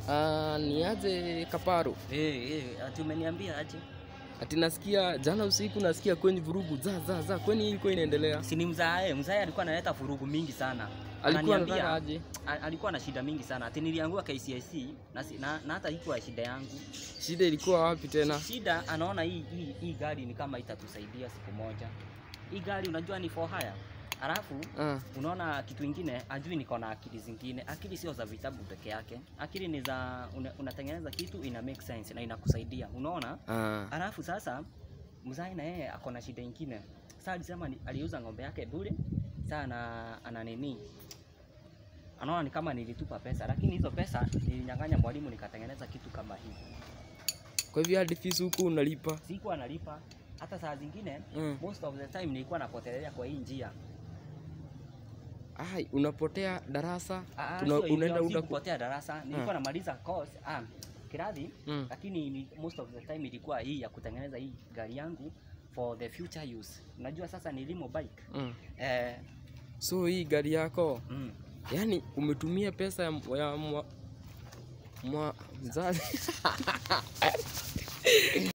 Ah, ni aje Kaparo? Eh, eh, ati umeniambia aje? Ati nasikia jana usiku nasikia kwenye vurugu za za za, kwani ilikuwa inaendelea? Si ni mzae, mzae alikuwa analeta furugu mingi sana. Alikuwa Ananiambia- anataka aje? a- alikuwa na shida mingi sana. Ati niliangua KCSE na, si- na, na hata ikuwa shida yangu. Shida ilikuwa wapi tena? Shida anaona hii, hii, hii gari ni kama itatusaidia siku moja. Hii gari unajua ni for hire. Alafu Ah, unaona kitu ingine, ajui niko na akili zingine. Akili sio za vitabu peke yake, akili ni za una, unatengeneza kitu ina make sense na inakusaidia, unaona. ah. Alafu sasa mzai na yeye ako na shida ingine. Sasa alisema ni- aliuza ng'ombe yake bure. Sasa ana, ana nini? Anaona ni kama nilitupa pesa, lakini hizo pesa nilinyang'anya mwalimu nikatengeneza kitu kama hii. Kwa hivyo hadi fees huku unalipa? Sikuwa analipa hata saa zingine Mm. most of the time nilikuwa napotelea kwa hii njia. Ai, unapotea darasa? Ah, Tuna- sio hivyo, unaenda si uda kupotea darasa, nilikuwa namaliza course ah, kiradhi Mm. lakini ni, most of the time ilikuwa hii ya kutengeneza hii gari yangu for the future use. Unajua sasa ni limo bike Mm. eh, So hii gari yako mm. yani umetumia pesa ya, ya mwa, mwa mzazi